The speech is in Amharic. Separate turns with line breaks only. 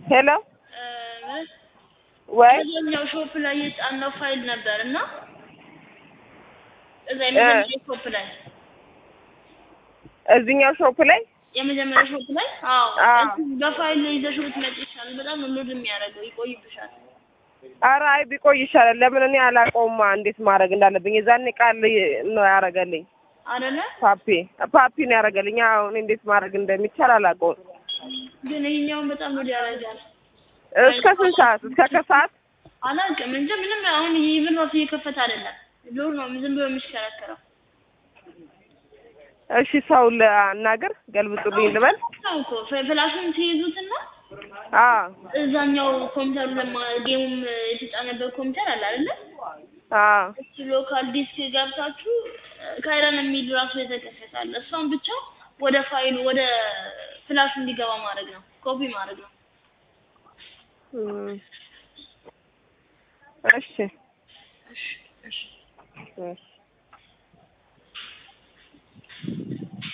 ሄሎ
እ፣
ወይ
እዛኛው ሾፕ ላይ የጫነው ፋይል ነበር እና እዛ የመጀመሪያ ሾፕ ላይ
እዚህኛው ሾፕ ላይ
የመጀመሪያ ሾፕ ላይ አዎ
አዎ።
እሱ በፋይል ላይ ይዘሽው ብትመጪ ይሻላል። በጣም ነው ሎድ የሚያደርገው ይቆይብሻል።
ኧረ አይ ቢቆይ ይሻላል። ለምን እኔ አላውቀውማ እንዴት ማድረግ እንዳለብኝ። የዛኔ ቃል ነው ያደረገልኝ
አይደለ
ፓፒ ፓፒ ነው ያደረገልኝ። አሁን እንዴት ማድረግ እንደሚቻል አላውቀውም።
ግን ይሄኛውን በጣም ሎድ ያደርጋል።
እስከ ስንት ሰዓት? እስከ ከሰዓት
አላውቅም እንጂ ምንም አሁን ይሄ ምን ራሱ እየከፈተ አይደለም። ሎድ ነው ዝም ብሎ የሚሽከረከረው።
እሺ ሰው ላናግር፣ ገልብጡልኝ ልበል።
ነው እኮ ፍላ- ፍላሹን ትይዙትና
አዎ
እዛኛው ኮምፒውተሩ ለማ ጌሙም የተጫነበት ኮምፒውተር አለ አይደለ?
አዎ
እሱ ሎካል ዲስክ ገብታችሁ ካይረን የሚል ራሱ የተከፈተ አለ። እሷን ብቻ ወደ ፋይሉ ወደ ፍላሹ እንዲገባ ማድረግ ነው፣ ኮፒ ማድረግ ነው።
እም። እሺ
እሺ እሺ
እሺ